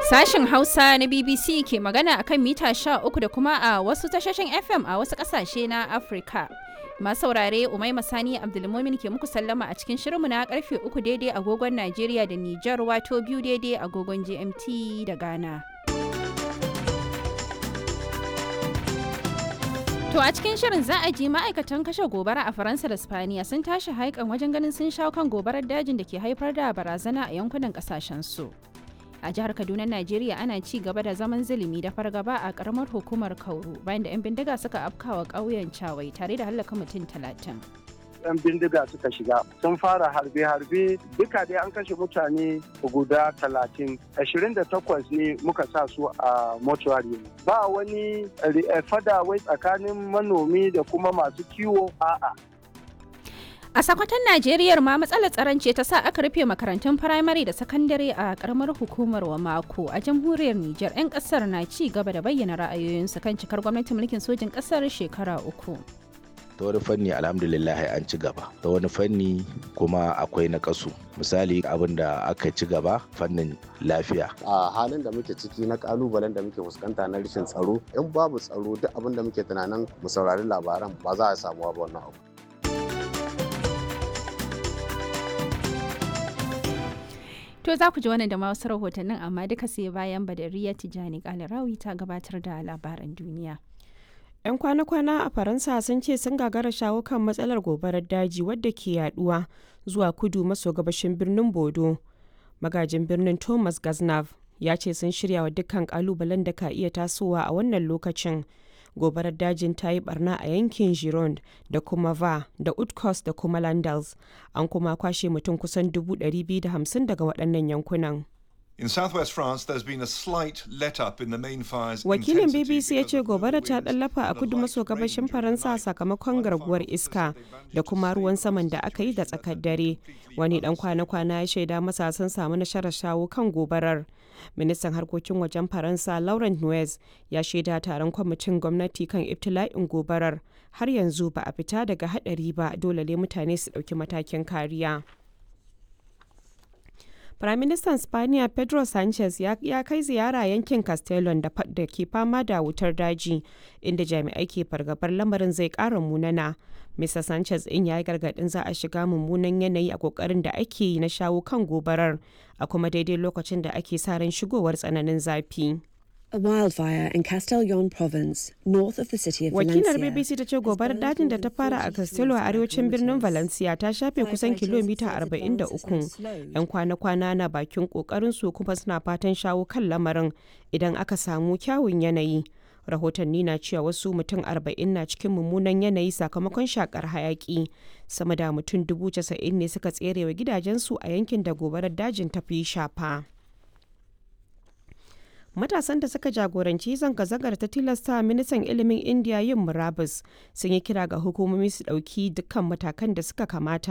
Sashen Hausa na BBC ke magana a kan mita 13 da kuma a wasu tashoshin FM a wasu ƙasashe na Afirka. Masu saurare Umai Masani Abdulmumin ke muku sallama a cikin shirinmu na karfe 3 daidai agogon Najeriya da Nijar wato biyu daidai agogon GMT da Ghana. To a cikin shirin za a ji ma'aikatan kashe gobara a Faransa da Spaniya sun tashi haikan wajen ganin sun shawo kan gobarar dajin da ke haifar da barazana a yankunan kasashen su. A jihar Kaduna, Najeriya ana ci gaba da zaman zulumi da fargaba a karamar hukumar Kauru bayan da 'yan bindiga suka afkawa ƙauyen Cawai tare da hallaka mutum talatin. yan bindiga suka shiga sun fara harbe-harbe duka dai an kashe mutane guda talatin ashirin da takwas ne muka sa su a mortuary ba wani fada wai tsakanin manomi da kuma masu kiwo a'a A sakwatan Najeriya ma matsalar tsaron ce ta sa aka rufe makarantun firamare da sakandare a karamar hukumar wa mako a jamhuriyar Nijar 'yan kasar na ci gaba da bayyana ra'ayoyinsu kan cikar gwamnatin mulkin sojin kasar shekara uku. ta wani fanni alhamdulillah an ci gaba ta wani fanni kuma akwai na kasu misali abin da aka ci gaba fannin lafiya a halin da muke ciki na kalubalen da muke fuskanta na rashin tsaro in babu tsaro duk abin da muke tunanin mu saurari labaran ba za a samu ba wannan abu To za ku ji wannan da ma wasu rahotannin amma duka sai bayan Badariya Tijani Kalarawi ta gabatar da labaran duniya. 'yan kwana-kwana a faransa sun ce sun gagara shawo kan matsalar gobarar daji wadda ke yaduwa zuwa kudu maso gabashin birnin bodo magajin birnin thomas gaznav ya ce sun shirya wa dukkan kalubalen da ka iya tasowa a wannan lokacin gobarar dajin ta yi barna a yankin gironde da kuma va da utkos da kuma landals an kuma kwashe mutum kusan 250 daga waɗannan yankunan In southwest France, there's been a slight let up in the main fire's Wakilin intensity BBC ya because ce of the gobara ta winds ɗallafa a and a kudu light maso range gabashin during Faransa the night. sakamakon garguwar iska da kuma ruwan saman da aka yi da tsakar dare. Wani ɗan kwana-kwana ya shaida masa sun samu nasarar shawo kan gobarar. Ministan harkokin wajen Faransa Laurent Nuez ya shaida taron kwamitin gwamnati kan ibtila'in gobarar. Har yanzu ba a fita daga haɗari ba dole ne mutane su ɗauki matakin kariya. Firaministan Spaniya Pedro Sanchez ya, ya kai ziyara yankin Castellon da, da ke fama da wutar daji, inda jami'ai ke fargabar lamarin zai ƙara munana. Mr. Sanchez in ya yi gargaɗin za a shiga mummunan yanayi a ƙoƙarin da ake yi na shawo kan gobarar, a kuma daidai lokacin da ake sa ran shigowar tsananin zafi. A wildfire in Castellon province, north of the city of Wakilar Valencia. BBC ta ce gobarar dajin da ta fara a Castello a arewacin birnin Valencia ta shafe kusan kilomita 43. 'Yan kwana-kwana na bakin kokarin su kuma suna fatan shawo kan lamarin idan aka samu kyawun yanayi. Rahotanni na cewa wasu mutum 40 na cikin mummunan yanayi sakamakon shakar hayaki. Sama da mutum 90,000 ne suka tserewa gidajensu a yankin da gobarar dajin ta fi shafa. matasan da suka jagoranci zanga-zangar ta tilasta ministan ilimin indiya yin murabus sun yi kira ga hukumomi su ɗauki dukkan matakan da suka kamata